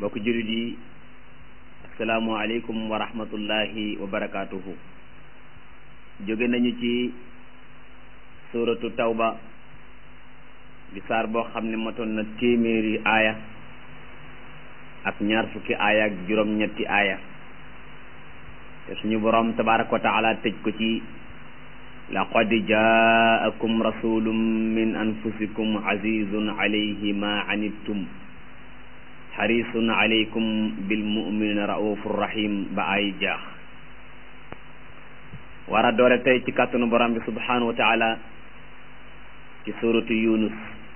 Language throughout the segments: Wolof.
mbokk jullit yi asalaamualeykum wa rahmatullahi wa barakaatuhu jóge nañu ci suratu tawba di saar boo xam ne matoon na téeméeri aaya ak ñaar fukki aaya ak juróom-ñetti aaya te suñu boroom tabaraka wa taala tëj ko ci laqad jaakum rasulun min anfusikum azizun alayhi ma anittum xarisun alaykum bil muminina raufur rahim ba ay jaax war a doore tey ci kàttanu borom bi subhanahu wa taala ci suratu yunus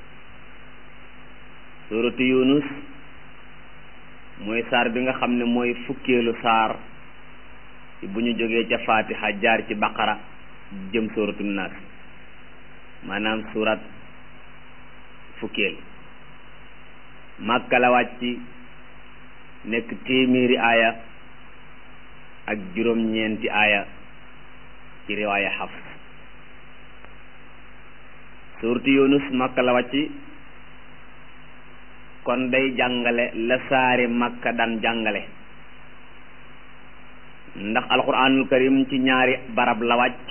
suratu yunus mooy saar bi nga xam ne mooy fukkeelu saar bu ñu jógee ca fatiha jaar ci baqara jëm suratu naas maanaam surat fukkeel màkka la wàcc nekk téeméeri aaya ak juróom-ñeenti aaya ci riwaaya xafs suurtu yunus màkka la wàcc kon day jàngale la saari màkka daan jàngale ndax alquranul karim ci ñaari barab la wàcc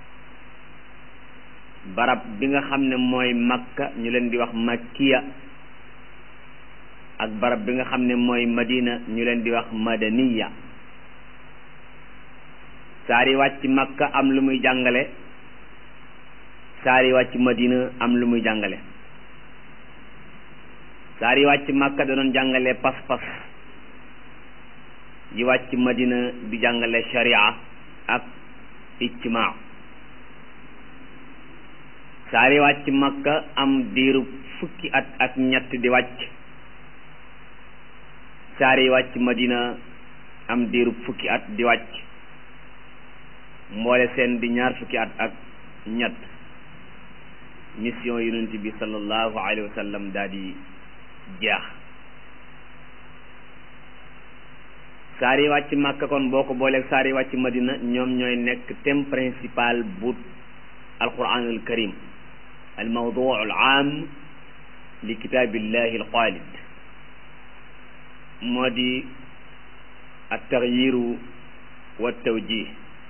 barab bi nga xam ne mooy makka ñu leen di wax makkiya ak barab bi nga xam ne mooy madina ñu leen di wax madaniya saari wàcc makka am lu muy jàngale saari wàcc madina am lu muy jàngale saari wàcc makka da doon jàngale pas-pas yi wàcc madina di jàngale sharia ak ijtimaa saari wàcc makka am diiru fukki at ak ñett di wàcc saari wàcc madina am diiru fukki at di wàcc mboole seen di ñaar fukki at ak ñett mission yonent bi sallallahu alayhi wa sallam daal di jeex saari wàcc makka kon boo ko booleeg saari wàcc madina ñoom ñooy nekk thème principal bu alquranul karim al mawduu al aam li kitaabillahi al xaalid moo di at taxyiru wa tawjih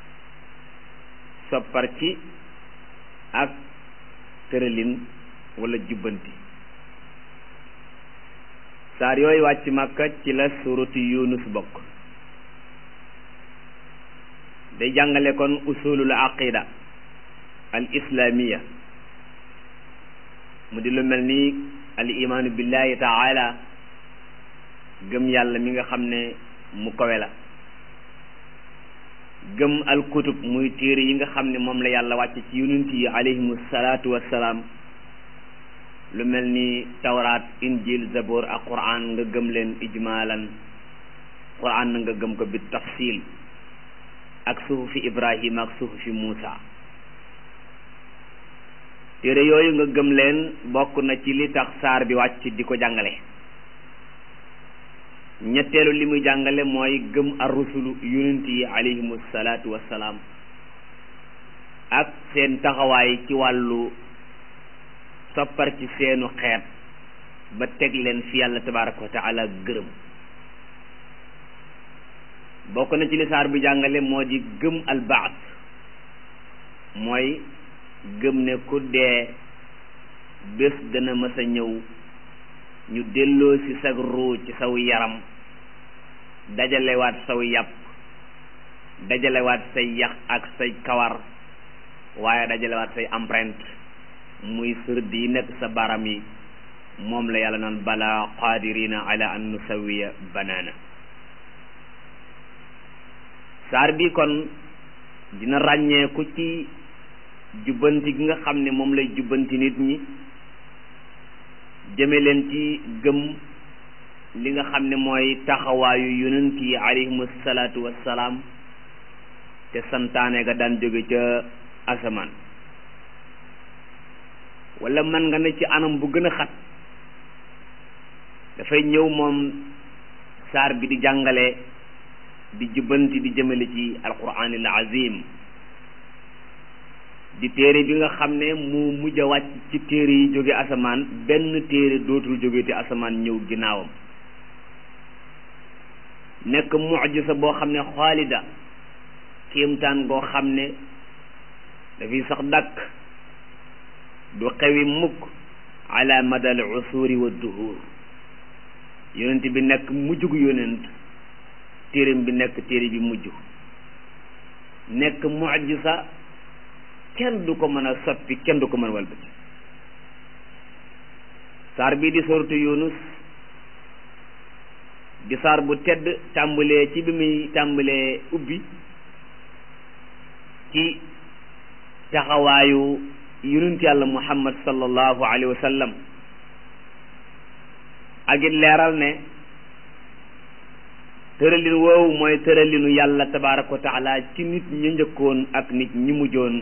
soppar ci ak tëralin wala jubbanti saar yooyu wàcc makka ci la suratu yunus bokk day jàngale kon usulul aqida al islamiya mu di lu mel ni al imaanu billahi taala gëm yàlla mi nga xam ne mu kawe la gëm al kutub muy téere yi nga xam ne moom la yàlla wàcce ci yonent yi alayhimu salaatu wassalaam lu mel ni tawraat injil zabor ak quran nga gëm leen ijmaalan quran na nga gëm ko bi tafsil ak suhufi ibrahima ak suhufi muusa téere yooyu nga gëm leen bokk na ci li tax saar bi wàcc di ko jàngale ñetteelu li muy jàngale mooy gëm ar rusulu yonent yi alayhimu salaatu wassalaam ak seen taxawaay ci wàllu soppar ci seenu xeet ba teg leen fi yàlla tabaraka wa taala gërëm bokk na ci li saar bi jàngale moo di gëm albaat mooy gëm ne ku dee bés dana mës a ñëw ñu delloo ci sag ruu ci saw yaram dajalewaat saw yàpp dajalewaat say yax ak say kawar waaye dajalewaat say empreinte muy sërd yi nekk sa baram yi moom la yàlla naan bala qadirina ala an nusawiya banaana saar bi kon dina ràññeeku ci jubbanti gi nga xam ne moom lay jubbanti nit ñi jëme leen ci gëm li nga xam ne mooy taxawaayu yonent yi alayhimu salaatu wassalaam te santaane ga daan jóge ca asamaan wala man nga ne ci anam bu gën a xat dafay ñëw moom saar bi di jàngale di jubbanti di jëmale ci alquranil azim di téere bi nga xam ne mu mujj a wàcc ci téere yi jóge asamaan benn téere dootul jóge te asamaan ñëw ginnaawam nekk mujisa boo xam ne xaalida kéemtaan goo xam ne dafiy sax dàkk du xewi mukk ala madal usuri wa duhur yonent bi nekk mujjug yonent téeram bi nekk téere bi mujj nekk mujisa kenn du ko mën a soppi kenn du ko mën a walbati saar bii di soratu yunus di saar bu tedd tàmbalee ci bi muy tàmbalee ubbi ci taxawaayu yonent yàlla muhammad sallallahu alayhi wa sallam ak it leeral ne tëralin woowu mooy tëralinu yàlla tabaraka wa taala ci nit ñu njëkkoon ak nit ñi mujjoon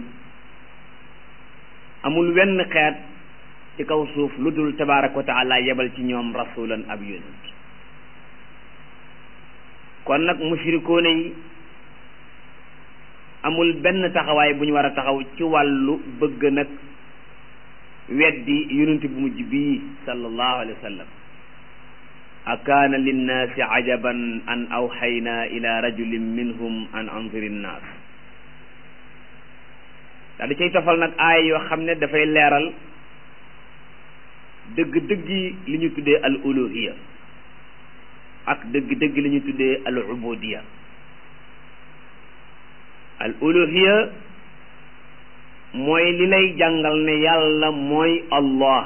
amul wenn xeet ci kaw suuf lu dul tabaraka wa taala yebal ci ñoom rasulan ab yonent kon nag mushrikoone yi amul benn taxawaay bu ñu war a taxaw ci wàllu bëgg nag weddi yonent bu mujj bii sallallahu alayhi wa sallam akaana linnaasi ajaban an awxayna ila rajulin minhum an anziri nnaas daa di cay tofal nag aay yoo xam ne dafay leeral dëgg-dëggi li ñu tuddee al uluhiya ak dëgg-dëgg li ñu tuddee al ubudiya al uluhiya mooy li lay jàngal ne yàlla mooy allah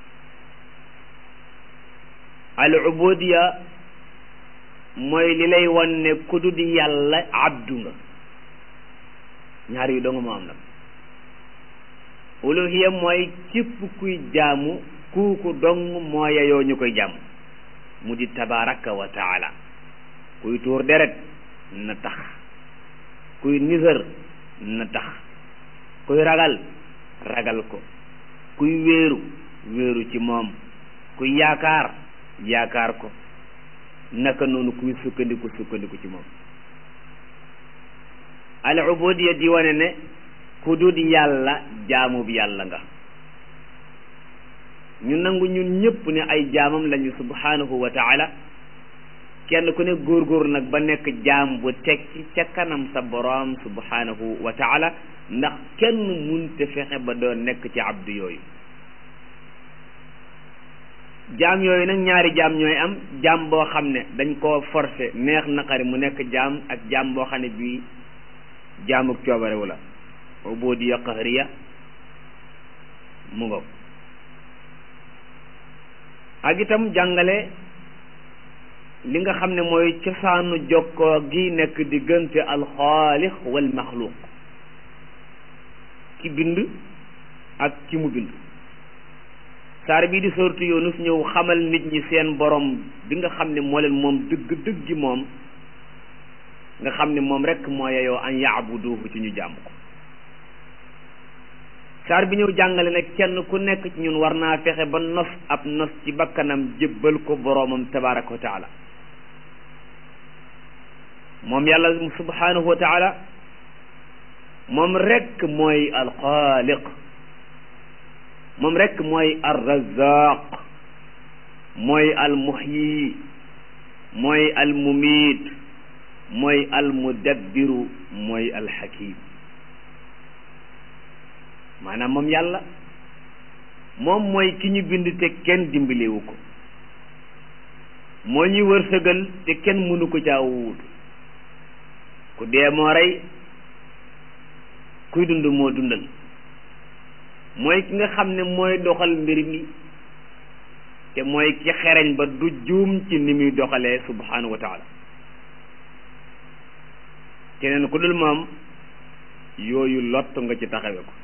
al ubudiya mooy li lay wan ne ku dul yàlla abdu nga ñaar yu dong moo am nag uluhiya mooy képp kuy jaamu kuuku dong moo yeyoo ñu koy jaamu mu di tabaraka wa taala kuy tuur deret na tax kuy nisër na tax kuy ragal ragal ko kuy wéeru wéeru ci moom kuy yaakaar yaakaar ko naka noonu kuy sukkandiku sukkandiku ci moom al ubudiya di wane ne ku dul yàlla jaamu bi yàlla nga ñu nangu ñun ñëpp ne ay jaamam lañu subhanahu wa taala kenn ku ne góorgóor nag ba nekk jaam bu tekki ca kanam sa boroom subhanahu wa taala ndax kenn munte fexe ba doo nekk ci abdu yooyu jaam yooyu nag ñaari jaam ñooy am jaam boo xam ne dañ koo forcé neex naqari mu nekk jaam ak jaam boo xam ne bii jaamuk coobarewu la ubudiya qahriya mu ngoog ak itam jàngale li nga xam ne mooy cosaanu jokkoo gi nekk diggante alxaalix wal maxluuq ki bind ak ki mu bind saar bii di sortu yoonus ñëw xamal nit ñi seen borom bi nga xam ne moo leen moom dëgg dëgg gi moom nga xam ne moom rekk moo yeyoo an yaabuduhu ci ñu jàmm ko saar bi ñëw jàngale ne kenn ku nekk ci ñun war naa fexe ba nos ab nos ci bakkanam jébbal ko boroomam tabaraka wa taala moom yàlla subhanahu wa taala moom rekk mooy alxaaliq moom rekk mooy alrazaq mooy almuhyi mooy almumiit mooy almudabbiru mooy alxakim maanaam moom yàlla moom mooy ki ñu bind te kenn dimbalewu ko moo ñuy wërsëgal te kenn mënu ko caa wuutu ku dee moo rey kuy dund moo dundal mooy ki nga xam ne mooy doxal mbir mi te mooy ki xereñ ba du juum ci ni muy doxalee subhanahu wa taala keneen ku dul moom yooyu lott nga ci taxawe ko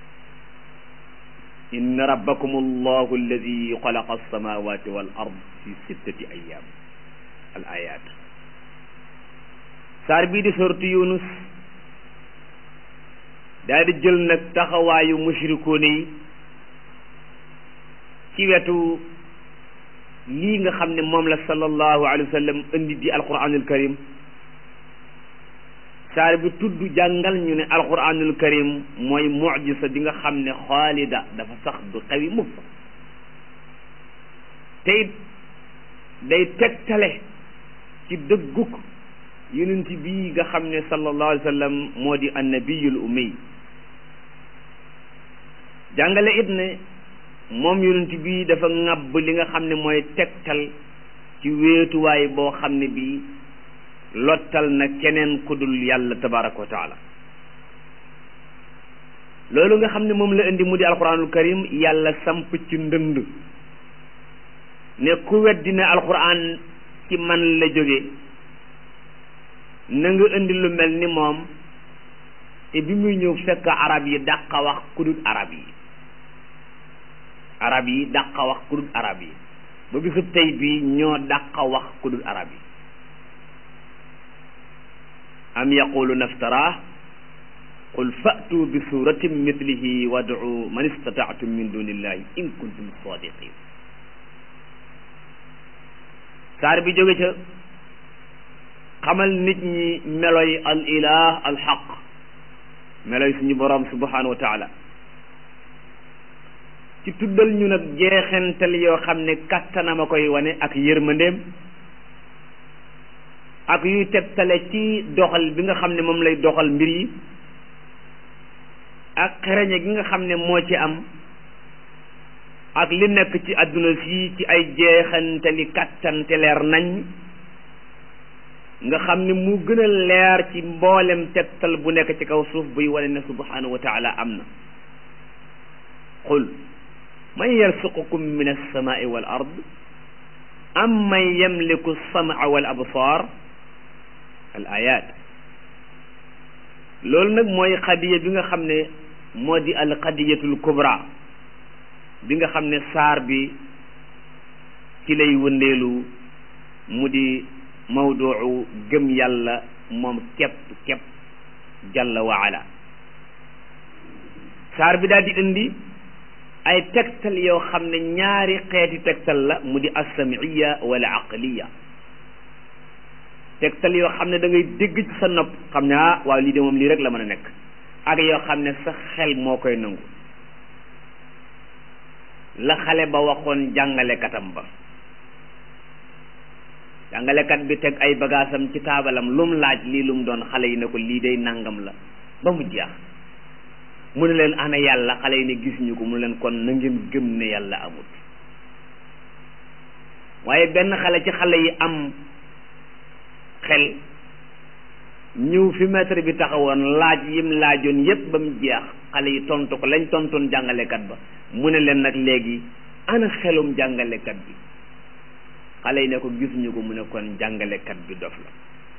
inna rabbakum allahu alladi xalaqa alsamawati wal ard fi sittati ayam al ayat saar bii di sortu yunus daal di jël nag taxawaayu mushrikoone yi ci wetu lii nga xam ne moom la sallallahu alayhi wa sallam indi di alquranul karim saar bi tudd jàngal ñu ne alquranul karim mooy mujisa bi nga xam ne xaalida dafa sax du xewi mukk te it day tegtale ci dëgguk yonent bii nga xam ne sallallahu alayhi wa sallam moo di annabiyul ummi jàngale it ne moom yonent bii dafa ŋàbb li nga xam ne mooy tegtal ci wéetuwaay boo xam ne bii lottal na keneen ku dul yàlla tabaraka wa taala loolu nga xam ne moom la indi mu di alquranul karim yàlla samp ci ndënd ne ku weddi ne alquran ci man la jóge na nga indi lu mel ni moom te bi muy ñëw fekk arab yi dàqa wax ku dul arab yi arab yi dàqa wax ku dul arab yi ba bisub tey bii ñoo dàqa wax ku dul arab yi am yaqulu naftara qul fa'tu bi suratin mithlihi wad'u man istata'tum min dunillahi in kuntum sadiqin saar bi jóge ca xamal nit ñi meloy al ilah al xaq meloy suñu borom subhanahu wa taala ci tuddal ñu nag jeexental yoo xam ne kattanam a koy wane ak yërmandeem ak yuy tegtale ci doxal bi nga xam ne moom lay doxal mbir yi ak xereñe gi nga xam ne moo ci am ak li nekk ci àdduna si ci ay jeexantali kattan te leer nañ nga xam ne mu gën a leer ci mboolem tegtal bu nekk ci kaw suuf buy wane ne subhanahu wa taala am na qul man yarsuqukum min alsamai wal ard am man yamliku alsamaa wal absar al ayat loolu nag mooy xadiya bi nga xam ne moo di al xadiyatul kubra bi nga xam ne saar bi ci lay wëndeelu mu di mawduu gëm yàlla moom képp képp jalla wa ala saar bi daal di indi ay tegtal yoo xam ne ñaari xeeti tegtal la mu di assamiya wala aqliya tegtal yoo xam ne da ngay dégg ci sa nopp xam ne ah waaw lii de moom lii rek la mën a nekk ak yoo xam ne sa xel moo koy nangu la xale ba waxoon jàngalekatam ba jàngalekat bi teg ay bagaasam ci taabalam lum laaj lii lum doon xale yi ne ko lii day nangam la ba mu jeex mu ne leen ana yàlla xale yi ne gis ñu ko mu ne leen kon na ngeen gëm ne yàlla amut waaye benn xale ci xale yi am xel ñëw fi maître bi taxawoon laaj yim laajoon yépp ba mu jeex xale yi tontu ko lañ tontoon jàngalekat ba mu ne leen nag léegi ana xelum jàngalekat bi xale yi ne ko gisuñu ko mu ne kon jàngalekat bi dof la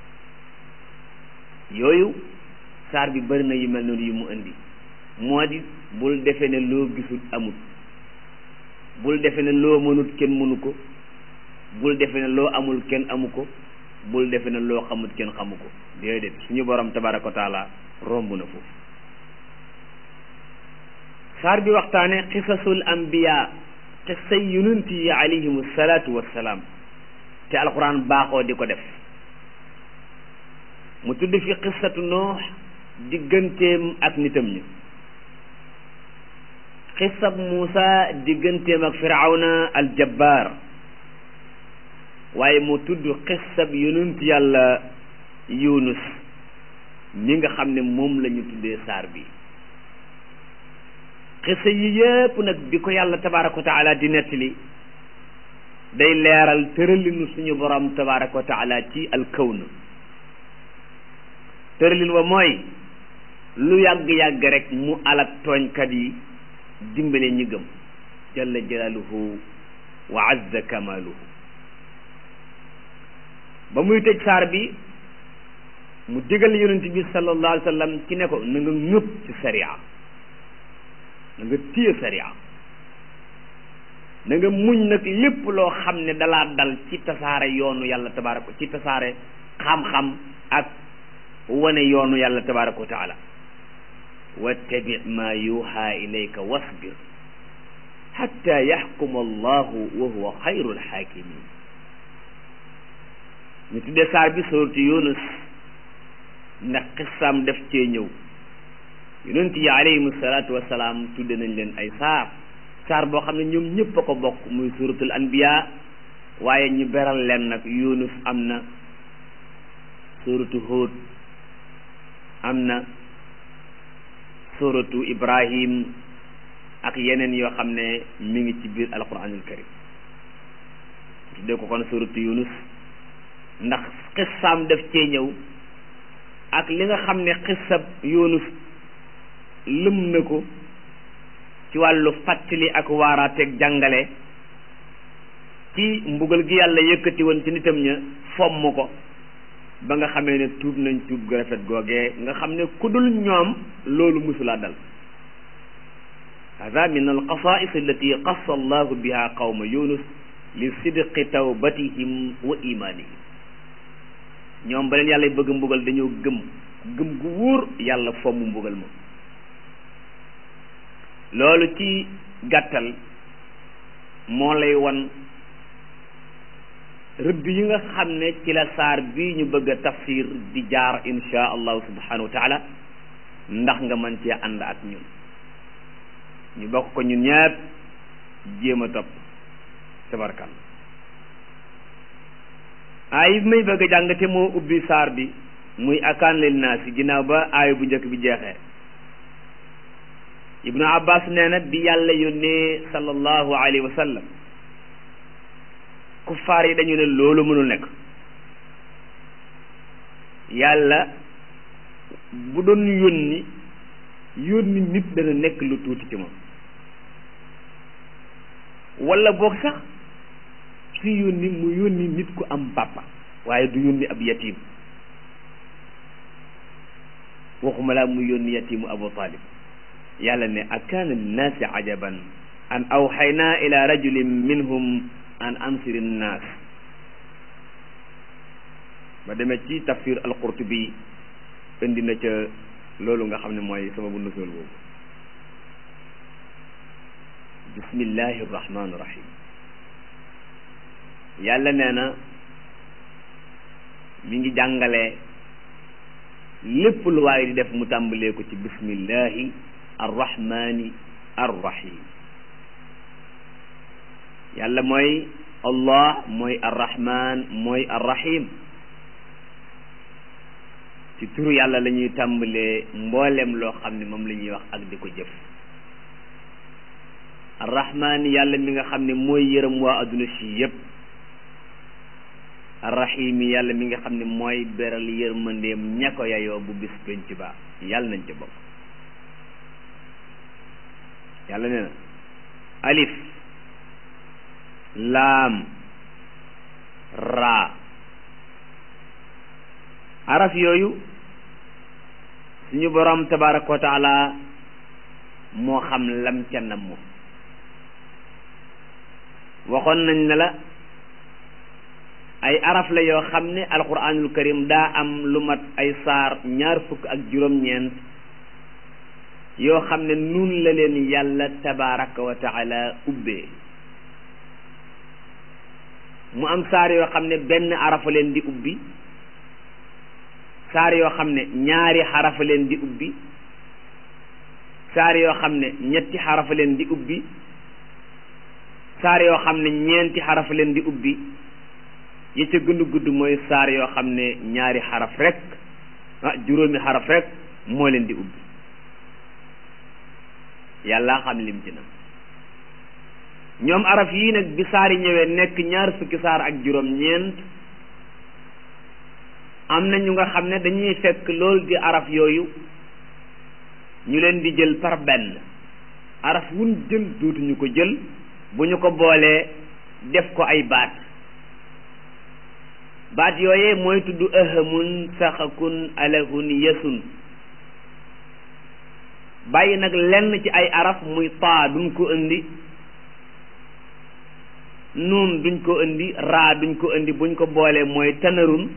yooyu saar bi bari na yu mel noonu yu mu indi moo di bul defe ne loo gisul amut bul defe ne loo mënut kenn mënu ko bul defe ne loo amul kenn amu ko bul defe ne loo xamut kenn xamu ko déedéet suñu borom tabaraka wa taala romb na foofu saar bi waxtaane xisasul ambiya xisay yonent yi alayhim salaatu wassalaam te alquran baaxoo di ko def mu tudd fi xisatu noox digganteem ak nitam ñi xisab Muusa digganteem ak firawna aljabbaar waaye mu tudd xisab yonent yàlla yunus mi nga xam ne moom la ñu tuddee saar bi xisa yi yépp nag bi ko yàlla tabaraka wa taala di nettali day leeral tëralinu suñu borom tabaraka wa taala ci alkawn tëralin wa mooy lu yàgg-yàgg rek mu alak tooñkat yi dimbale ñi gëm jalla jalaaluhu wa azza kamaaluhu ba muy tëj saar bi mu digal yonent bi sallallahu alayhi wa sallam ci ne ko na nga ñëpp ci sariya na nga téye sariya na nga muñ nag lépp loo xam ne dalaa dal ci tasaare yoonu yàlla tabaraka ci tasaare xam-xam ak wane yoonu yàlla tabaraka wa taala wattabi ma yuha ilayka wasbir xatta yaxkuma allahu wa huwa xayru alxaakimin ñu tuddee saar bi suuratu yunus ndax xissaam def cee ñëw yonent yi alayhim salaatu wasalaam tudde nañ leen ay saar saar boo xam ne ñoom ñëpp a ko bokk muy suratul anbiya waaye ñu beral leen nag yunus am na suratu Hud am na suratu Ibrahim ak yeneen yoo xam ne mi ngi ci biir alquranul karim tuddee ko kon suratu Yunus ndax xissaam def cee ñëw ak li nga xam ne xissab Yunus lëm na ko ci wàllu fàttali ak waaraateeg jàngale ci mbugal gi yàlla yëkkati woon ci nitam ña fomm ko ba nga xamee ne tuub nañ tuub gu rafet googee nga xam ne ku dul ñoom loolu musulaa dal hada min alqasais allati qassa allahu biha qawma yunus li sidqi tawbatihim wa imanihim ñoom ba leen yàlla bëgg mbugal dañoo gëm gëm gu wóor yàlla fomm mbugal ma loolu ci gàttal moo lay wan rëdd yi nga xam ne ci la saar bii ñu bëgg a tafsir di jaar insha allahu subhanahu wa taala ndax nga mën cee ànd ak ñun ñu bokk ko ñun ñëpp jéem a topp tabarkal aay bi may bëgg a jàng te moo ubbi saar bi muy akaan lil naas yi ginnaaw ba aay bu njëkk bi jeexee ibnu abbas nee na bi yàlla yónnee sallallahu alayhi wa sallam kuffaar yi dañu ne loolu mënul nekk yàlla bu doon yónni yónni nit dana nekk lu tuuti ci moom wala boog sax su yónni mu yónni nit ku am papa waaye du yónni ab yatim waxuma laa mu yónni yatimu abu talib yàlla ne akaana linnaasi ajaban an awxaynaa ila rajulin minhum an ansiri nnaas ba demee ci tafsir alqurtubi indi na ca loolu nga xam ne mooy sababu nusul boobu bismillahi rahmaani rahim yàlla nee na mi ngi jàngale lépp lu waaye di def mu tàmbalee ko ci bismillahi arrahmani arrahim yàlla mooy allah mooy arrahman mooy arrahim ci turu yàlla la ñuy tàmbalee mboolem loo xam ne moom la ñuy wax ak di ko jëf arrahman yàlla mi nga xam ne mooy yërëm waa adduna si yépp arrahim yàlla mi nga xam ne mooy beral yërmandeem ña ko yayoo bu bis penc ba yàlla nañ ca bokk yàlla nee na alif laam raa araf yooyu suñu borom tabaraka wa taala moo xam lam ca namm waxoon nañ ne la ay araf la yoo xam ne alquranul karim daa am lu mat ay saar ñaar fukk ak juróom-ñeent yoo xam ne nun la leen yàlla tabaraka wa taala ubbee mu am saar yoo xam ne benn arafa leen di ubbi saar yoo xam ne ñaari xarafa leen di ubbi saar yoo xam ne ñetti xarafa leen di ubbi saar yoo xam ne ñeenti xarafa leen di ubbi yi ca gën a gudd mooy saar yoo xam ne ñaari xaraf rek ah juróomi xaraf rek moo leen di ubbi yàlla xam lim ci na ñoom araf yii nag bi saar yi ñëwee nekk ñaar fukki saar ak juróom ñeent am na ñu nga xam ne dañuy fekk loolu di araf yooyu ñu leen di jël par benn araf wun jël dootuñu ko jël bu ñu ko boolee def ko ay baat baat yooyee mooy tudd ahamun saxakun alahun yesun bàyyi nag lenn ci ay araf muy taa duñ ko indi nuun duñ ko indi raa duñ ko indi buñ ko boolee mooy tanarun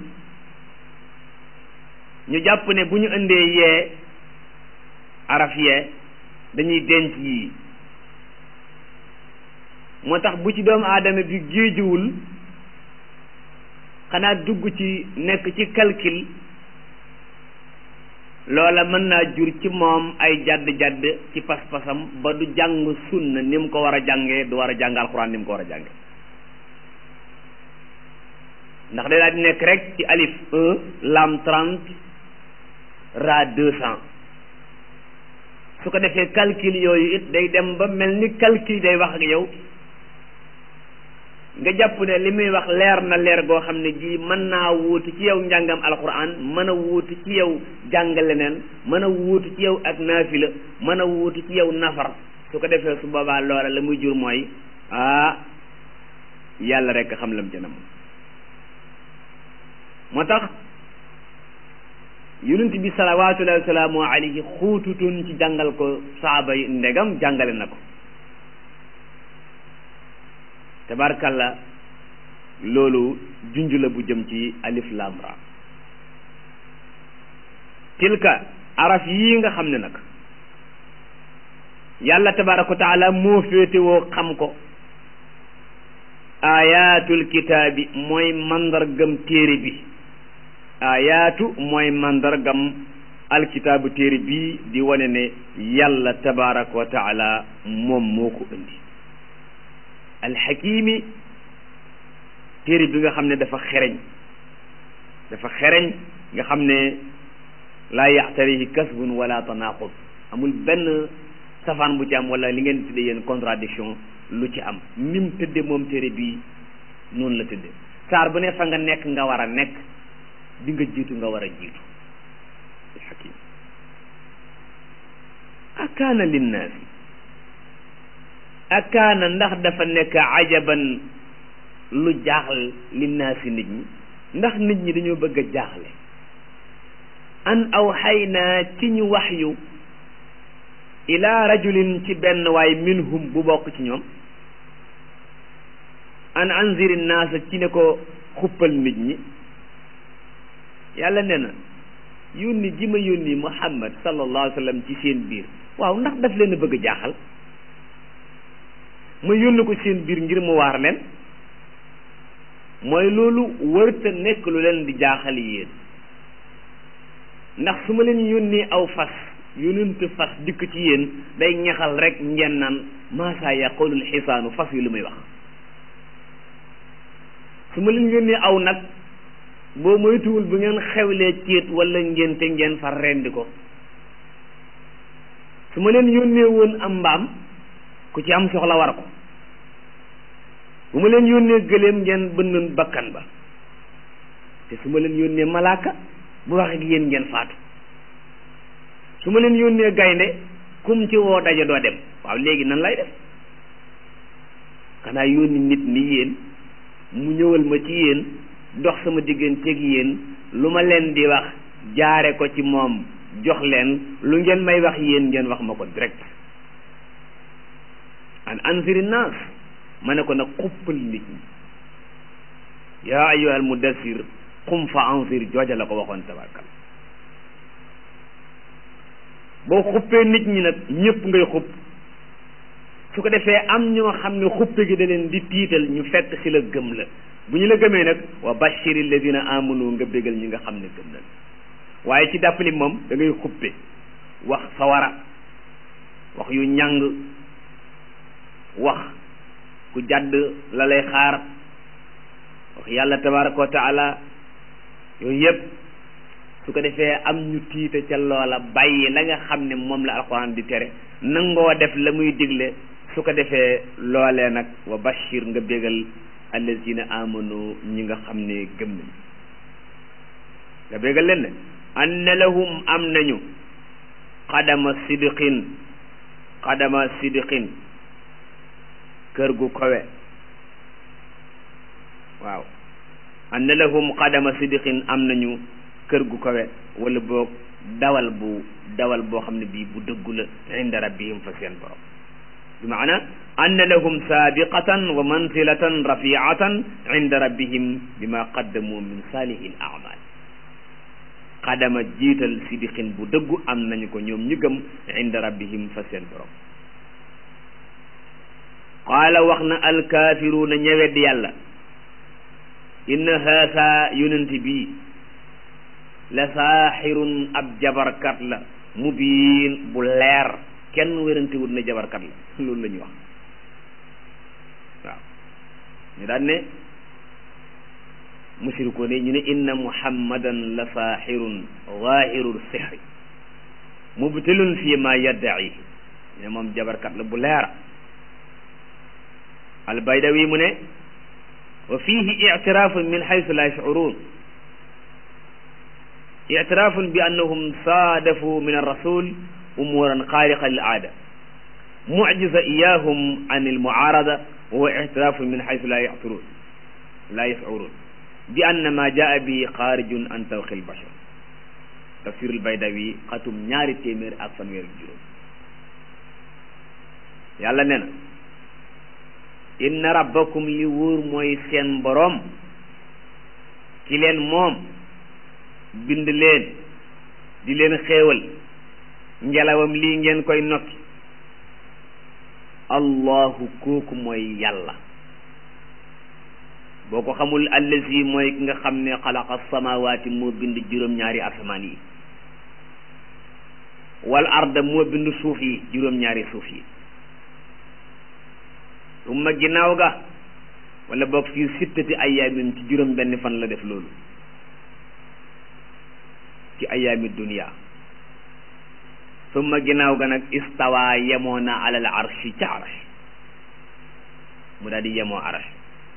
ñu jàpp ne bu ñu indee yee araf yee dañuy denc yii moo tax bu ci doomu aadama bi géejuwul xanaa dugg ci nekk ci calcul loola mën naa jur ci moom ay jadd-jadd ci pas-pasam ba du jàng sunna ni mu ko war a jàngee du war a jàng alxuraan ni mu ko war a jànge ndax day daal di nekk rek ci alif un lam trente ra deux cent su ko defee calcul yooyu it day dem ba mel ni calcul day wax ak yow nga jàpp ne li muy wax leer na leer goo xam ne ji mën naa wuutu ci yow njàngam alquran mën a wuutu ci yow jàng leneen mën a wuutu ci yow ak naafila mën a wuutu ci yow nafar su ko defee su boobaa loola la muy jur mooy ah yàlla rek xam lam ca nam moo tax yonent bi salawaatullahi wa salaamu alayhi xuututun ci jàngal ko saaba yi ndegam jàngale na ko tabarkalla loolu junj la bu jëm ci alif lam ra tilka araf yii nga xam ne nag yàlla tabaraka wa taala moo féetewoo xam ko ayatul kitaabi mooy mandargam téere bi ayaatu mooy mandargam alkitaabu téere bii di wane ne yàlla tabaraka wa taala moom moo ko indi alxakimi téere bi nga xam ne dafa xereñ dafa xereñ nga xam ne laa yaxtarihi kasbun wala tanaqud amul benn safaan bu ci am wala li ngeen tudde yéen contradiction lu ci am nim tëdde moom téere bii noonu la tëdde saar bu ne fa nga nekk nga war a nekk di nga jiitu nga war a jiitu alxakim akaana linnaasi akaana ndax dafa nekk ajaban lu jaaxal linnaasi nit ñi ndax nit ñi dañoo bëgg a jaaxle an aw xay naa ci ñu wax yu ila rajulin ci benn waay minhum bu bokk ci ñoom an anziri naasa ci ne ko xuppal nit ñi yàlla nee na yónni gi ma yónni muhammad sallallahu alayhi wa sallam ci seen biir waaw ndax daf leen a bëgg a jaaxal ma yónni ko seen biir ngir mu waar leen mooy loolu wërta nekk lu leen di jaaxal yéen ndax su ma leen yónnee aw fas yónent fas dikk ci yéen day ñaxal rek ngeen naan maasaa yaqulul xisaanu fas yi lu muy wax su ma leen yónnee aw nag boo moytuwul bu ngeen xewlee céet wala ngénte ngeen far rendi ko su ma leen yónnee woon am mbaam ku ci am soxla war ko bu ma leen yónnee gëléem ngeen bënnoon bakkan ba te su ma leen yónnee malaaka bu wax ak yéen ngeen faatu su ma leen yónnee gaynde kum ci woo daje doo dem waaw léegi nan lay def xanaa yónni nit ni yéen mu ñëwal ma ci yéen dox sama digganteeg yéen lu ma leen di wax jaare ko ci moom jox leen lu ngeen may wax yéen ngeen wax ma ko direct an anziri naas ma ne ko nag xuppal nit ñi yaa ayyuhal mudassir qum fa anzir jooja la ko waxoon tabarkal boo xuppee nit ñi nag ñëpp ngay xupp su ko defee am ñoo xam ne xuppe gi da leen di tiital ñu fekk si la gëm la bu ñu la gëmee nag wa bashiri alladina amanu nga bégal ñi nga xam ne gëm na waaye ci dàppali moom da ngay xuppe wax sawara wax yu ñàng wax ku jàdd la lay xaar wax yàlla tabaraka wa taala yooyu yëpp su ko defee am ñu tiita ca loola bàyyi la nga xam ne moom la alquran di tere nangoo def la muy digle su ko defee loolee nag wa bashir nga bégal allazina amanu ñi nga xam ne gëm nañ nga bégal leen ne anna lahum am nañu xadama sidqin xadama sidqin kër gu kowe waaw anna lahum xadama sidqin am nañu kër gu kawe wala boog dawal bu dawal boo xam ne bii bu dëggu la inda rabbihim fa seen borom bi maana anna lahum saabiqatan wa mansilatan rafiatan inda rabbihim bima qaddamu min salihi l amal xadama jiital sidixin bu dëggu am nañu ko ñoom ñu gëm inda rabbihim fa seen borom qaala wax na alkaafiruuna ñëwedd yàlla inna haasa yonent bii la saaxirun ab jabarkat la mubiin bu leer kenn wérantewut ne jabarkat la loolu la ñuy wax waaw ñu daan ne mushrikoon yi ñu ne inna muhammadan la saaxirun zaahirul sixri mubtilun fi ma yaddaci ne moom jabarkat la bu leera albaydawi mu ne wa fihi ictiraafun min xaysu la yashcuruun ictiraafun bi annahum saadafu min arrasul umuran xaariqa lil aada mucjiza iyahum an almucaarada wa huwa ictiraafun min xaysu la yacturuun la yashcuruun bi anna ma jaa bi xaarijun an tawxi albashar tafsir albaydawi xatum ñaari téeméer ak fanweer ak juróom yàlla nee na inna rabbakum li wóor mooy seen boroom ki leen moom bind leen di leen xéewal ngelawam lii ngeen koy nokki allahu kooku mooy yàlla boo ko xamul allazi mooy ki nga xam ne xalaqa samawaati moo bind juróom-ñaari asamaan yi wal arda moo bind suuf yi juróom-ñaari suuf yi summa ginnaaw ga wala boog fii sittati ayaamin ci juróom benn fan la def loolu ci ayaami dunia summa ginnaaw ga nag istawa yemoo na alal arshi ca arsh mu daal di yemoo arsh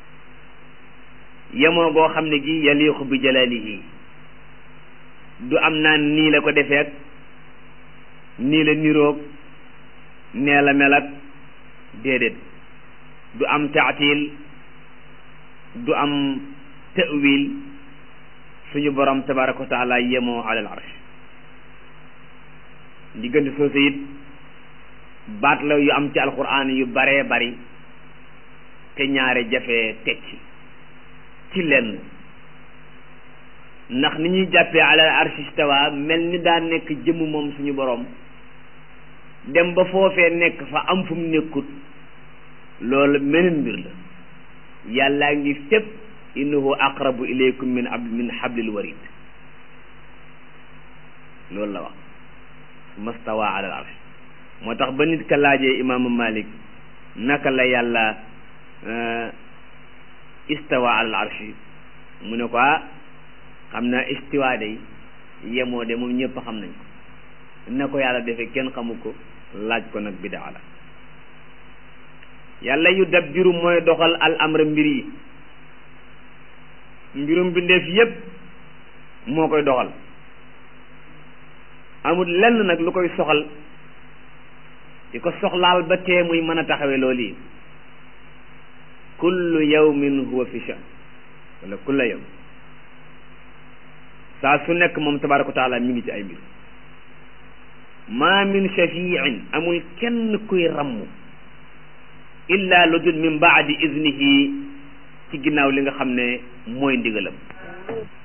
yemoo goo xam ne gi yaliixu bi jalalihi du am naan nii la ko defeek nii la niroog nee la mel ak déedéet du am taatil du am ta'wil suñu borom tabaraka wa taala yemoo alal arsh diggante soosu it baat la yu am ci alquran yu baree bari te ñaare jafe tekki ci lenn ndax ni ñuy jàppee alal arsh istawa mel ni daa nekk jëmm moom suñu borom dem ba foofee nekk fa am fu mu nekkut loolu meneen mbir la yàllaa ngi fépp innahu aqrabu ilaykum min ab min hablil warid loolu la wax mastawa ala al arsh moo tax ba nit ka laajee imaamu malik naka la yàlla istawa ala al arsh mu ne ko ah xam naa istiwa day yemoo de moom ñëpp xam nañ ko na ko yàlla defee kenn xamu ko laaj ko nag bidaa la yàlla yu dabbiru mooy doxal al amra mbir yi mbirum bindeef yépp moo koy doxal amul lenn nag lu koy soxal di ko soxlaal ba tee muy mën a taxawe loolu yi kullu yawmin huwa fi sha'n wala kulla yawm saa su nekk moom tabaraka wa taala mi ngi ci ay mbir ma min shafiin amul kenn kuy ramm illa lu dul min baadi iznihi ci ginnaaw li nga xam ne mooy ndigalam